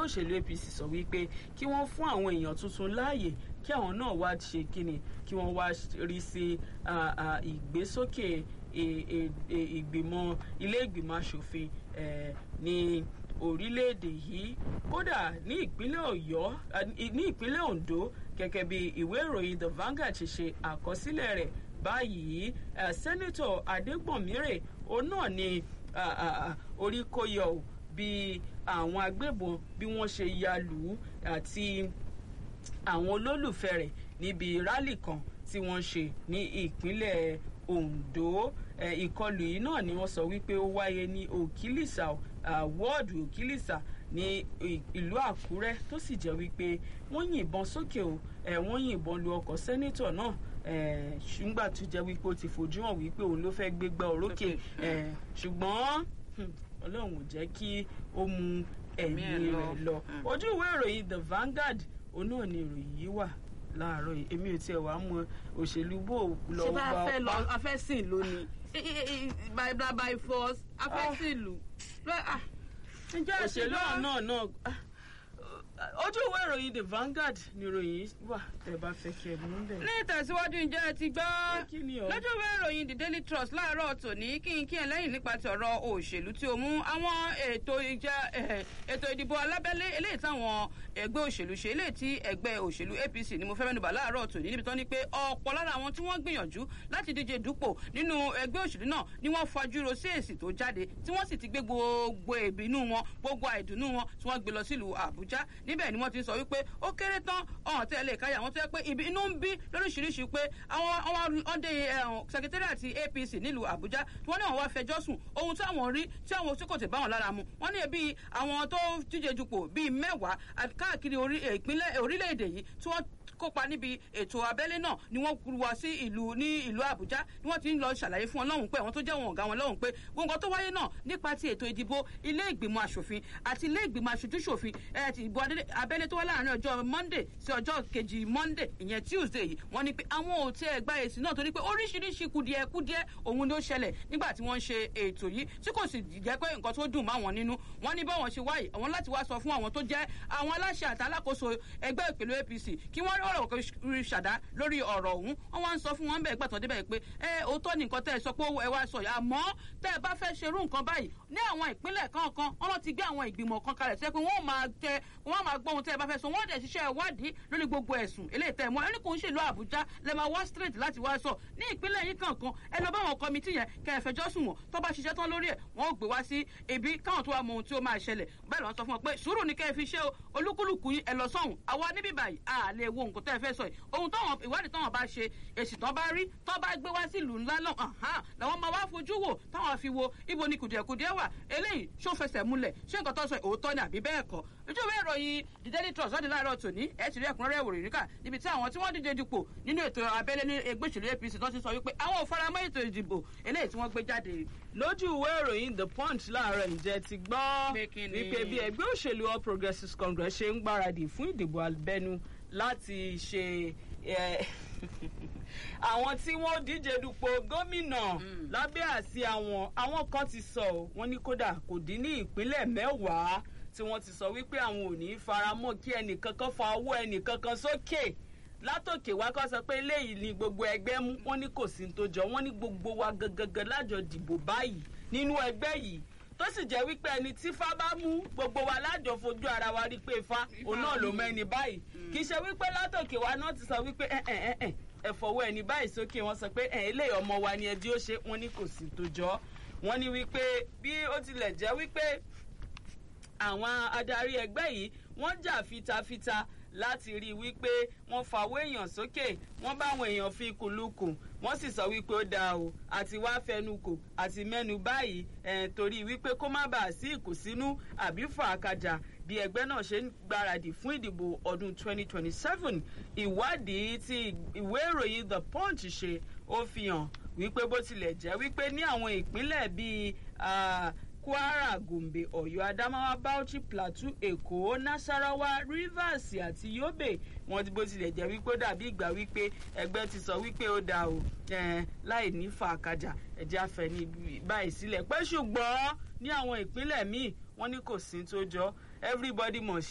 ẹgbẹ́ òṣèlú apc sọ wípé kí wọ́n fún àwọn èèyàn tuntun láàyè kí àwọn náà wá ṣe kíni kí wọ́n wá rí sí ìgbésókè ìgbìmọ̀ ilé ìgbìmọ̀ asòfin ní orílẹ̀-èdè yìí kódà ní ìpínlẹ̀ ọ̀yọ́ ní ìpínlẹ̀ ondo gẹ́gẹ́ bí ìwé ìròyìn the Vanguard ti ṣe àkọsílẹ̀ rẹ̀ báyìí sẹ́nẹ́tọ̀ adégbòmírè òun náà ni orí kó yọ ò bí àwọn agbébọn bí wọ́n ṣe ya lù ú àti àwọn olólùfẹ́ rẹ̀ níbi rálì kan tí wọ́n ṣe ní ìpínlẹ̀ ondo ìkọlù yìí náà ni wọ́n sọ wípé ó wáyé ní òkìlìsà wọ́ọ̀dù òkìlìsà ní ìlú àkúrẹ́ tó sì jẹ́ wípé wọ́n yìnbọn sókè o wọ́n yìnbọn lu ọkọ̀ sẹ́nítọ̀ náà ṣùgbọ́n tó jẹ́ wípé ó ti fojú hàn wípé òun ló fẹ́ gbégbá orókè ṣùgbọ́n ọlọ́run ò jẹ́ kí ó mu ẹ̀mí rẹ̀ lọ ojú ìwé ìròyìn the Vanguard òun náà ni ìròyìn yìí wà láàárọ̀ yìí èmi ò tiẹ̀ wá mọ òṣèlú bò lọ ṣé bá a fẹ́ lọ a fẹ́ sìn lónìí by by force a fẹ́ sìn lù òṣèlú náà náà ojú ìwé ìròyìn the Vanguard ni ìròyìn wà tẹ́ bá fẹ́ kí ẹ mú bẹ́ẹ̀. ní ìtẹ̀síwájú ǹjẹ́ ẹ ti gbọ́ lójú ìwé ìròyìn the Daily Trust láàárọ̀ tòní kí n kí ẹ lẹ́yìn nípa ti ọ̀rọ̀ òṣèlú tí ó mú àwọn ètò ìjẹ́ ètò ìdìbò alábẹ́lé eléyìí táwọn ẹgbẹ́ òṣèlú ṣe eléyìí tí ẹgbẹ́ òṣèlú APC ni mo fẹ́ mẹ́nubà láàárọ̀ tòní níbi tán ni pé ọ̀pọ̀ lára àwọn tí wọ́n gbìyànjú láti díje dupò nínú ẹgbẹ́ òṣèlú náà ni wọ́n fajúro sí èsì tó jáde tí wọ́n sì ti gbé gbogbo ìbínú wọn gbogbo àìdùnnú wọn tí wọ́n gbé lọ sílùú Àbújá níbẹ̀ ni wọ́n ti sọ wípé ó kéré tán ọ̀hún tẹ́ lè káyà wọ́n tó yẹ pé ibi inú ń bí lóríṣiríṣi pé àwọn ọ̀dẹ sẹkítẹ́rìàtì APC nílùú Àbújá tí wọ́n ní àwọn wá fẹjọ́ sùn ohun tí àwọn rí tí àwọn tí kò tẹ̀ bá wọn lára mu wọ́n ní ẹbí àwọn tó díje dupò bíi mẹ́wàá káàkiri ìpínlẹ̀ orílẹ̀-èdè yìí tí wọ́n kópa níbi ètò abẹ́lé náà ni wọ́n kúrú wá sí ìlú ní ìlú Àbújá ni wọ́n ti ń lọ ṣàlàyé fún wọn lọ́hùn pé àwọn tó jẹ́ wọn ọ̀gá wọn lọ́hùn pé gbogbo tó wáyé náà nípa ti ètò ìdìbò ilé ìgbìmọ̀ asòfin àti ilé ìgbìmọ̀ aṣojúṣòfin ẹ̀ ti ìbò abẹ́lé tó wá láàrin ọjọ́ Monday sí ọjọ́ kejì Monday ìyẹn Tuesday yìí wọ́n ní pé àwọn ò tiẹ̀ gba èsì náà torí pé oríṣiríṣi kùdìẹ̀ kùdìẹ̀ òun ló ṣẹlẹ̀ nígbà tí wọ́n ń ṣe ètò yìí tí kò sì jẹ́ pé nǹkan tó dùn máwọn nínú wọ́n ní báwọn ṣe wáyé àwọn láti wá sọ fún àwọn tó jẹ́ àwọn aláṣẹ àtàlákòóso ẹgbẹ́ ìpèlú APC kí wọ́n rọrọ̀ rí ṣàdá lórí ọ̀rọ̀ ọ̀hún wọ́n wá ń sọ fún wọn bẹ́ẹ̀ gbàtàn débẹ̀ pé ẹ òótọ́ ni nǹkan tẹ́ ẹ sọ pé ẹ wá sọ yìí àmọ́ tẹ́ ẹ bá fẹ́ ṣerú nǹkan báyìí ní àwọn ìpínlẹ̀ kọ̀ọ̀kan wọ́n ti gbé àwọn ìgbìmọ̀ kan kalẹ̀ tẹ́ pé wọ́n máa tẹ wọ́n máa gbọ́ ohun tẹ́ ẹ bá fẹ́ sọ wọ́n dẹ̀ ṣiṣẹ́ ìwádìí lórí gbogbo ẹ̀sùn eléyìí tẹ́ ẹ mọ́ ẹni kò ń ṣèlú Àbújá lẹ máa wá straight láti wá sọ ní ìpínlẹ̀ yìí kankan ẹ lọ bá àwọn kọmitì yẹn kẹ́ ẹ fẹjọ́ sùn wọ́n tó bá ṣiṣẹ́ tán lórí ẹ̀ wọ́n ó gbé wá sí ibi káwọn tó wá mọ ohun tí ó máa ṣẹlẹ̀ bẹ́ẹ̀ lọ́n sọ fún wọn pé sùúrù ni kẹ́ ẹ fi ṣe o olúkúlùkù yín ẹ lọ sọ́hùn àwa níbí báyìí a lè wo nǹkan tẹ́ ẹ fẹ́ sọ yìí ohun táwọn ìwádìí táwọn bá ṣe èsì tán bá rí tán bá gbé wá sílùú ńlá náà làwọn máa wá fojú wò táwọn fi wo ibo ni kùdìẹ̀kùdìẹ̀ wà eléyìí ṣó fẹsẹ̀ múlẹ̀ ṣé nǹkan tó sọ òótọ́ ni àbí bẹ́ẹ̀ kọ́ ojú ìwé ìròyìn the daily trust láti láàárọ̀ tòní ẹ̀ ti rí ẹ̀kúnrẹ́rẹ́ ìwòrán níkà níbi tí àwọn tí wọ́n díje dupò nínú ètò abẹ́lé ní ẹgbẹ́ òṣèlú APC tó ti sọ wípé àwọn ò faramọ́ ètò ìdìbò eléyìí tí wọ́n gbé jáde. lójú ìwé ìròyìn the punch láàárọ̀ ǹjẹ́ ti gbọ́ wípé bí ẹgbẹ́ òṣèlú all progressives congress ṣe ń gbáradì fún ìdìbò abẹ́nú láti ṣe àwọn tí wọ́n díje dupò gómìnà lábẹ́ àsí àwọn àwọn kan ti sọ wọ́n ní kódà kò dín ní ìpínlẹ̀ mẹ́wàá tí wọ́n ti sọ wípé àwọn ò ní í faramọ́ kí ẹnìkankan fa owó ẹnìkankan sókè látòkè wá kọ́ sọ pé eléyìí ni gbogbo ẹgbẹ́ mú wọ́n ní kò sí ní tó jọ wọ́n ní gbogbo wa gangan lájọ dìbò báyìí nínú ẹgbẹ́ yìí tó sì jẹ́ wípé ẹni tí fá bá mú gbogbo wa lájọ fojú ara wa rí pé ifá òun náà ló mọ ẹni báyìí kì í ṣe wípé látòkè wa náà ti sọ wípé ẹ ẹ ẹ ẹ ẹ fọwọ́ ẹni báyìí sókè wọ́n sọ pé ẹ eléyìí ọmọ wa ni ẹdí ó ṣe wọ́n ní kò sí tó jọ wọ́n ní wípé bí ó tilẹ̀ jẹ́ wípé àwọn adarí ẹgbẹ́ yìí wọ́n jà fitafita láti rí i wípé wọ́n fàwọ́ èèyàn sókè wọ́n bá àwọn èèyàn fi kùlùkù wọ́n sì sọ wípé ó dáa o àti wá fẹnukò àti mẹ́nu báyìí ẹ̀ torí wípé kó má bàa sí ìkùnsínú àbí fàákàjà bí ẹgbẹ́ náà ṣe ń gbáradì fún ìdìbò ọdún 2027 ìwádìí tí ìwé ìròyìn the punch ṣe ó fi hàn wípé bó tilẹ̀ jẹ́ wípé ní àwọn ìpínlẹ̀ bíi kwara gombe ọ̀yọ́ adamawa bauchi plateau èkó nasarawa rivers àti yobe wọn ti bó tilẹ̀ jẹ́ wípé ó dàbí ìgbà wípé ẹgbẹ́ ti sọ wípé ó dáa o láì ní fàákàjà ẹ̀jẹ̀ afẹ́ ní báyìí sílẹ̀ pé ṣùgbọ́n ní àwọn ìpínlẹ̀ míì wọ́n ní kò sí tó jọ everybody must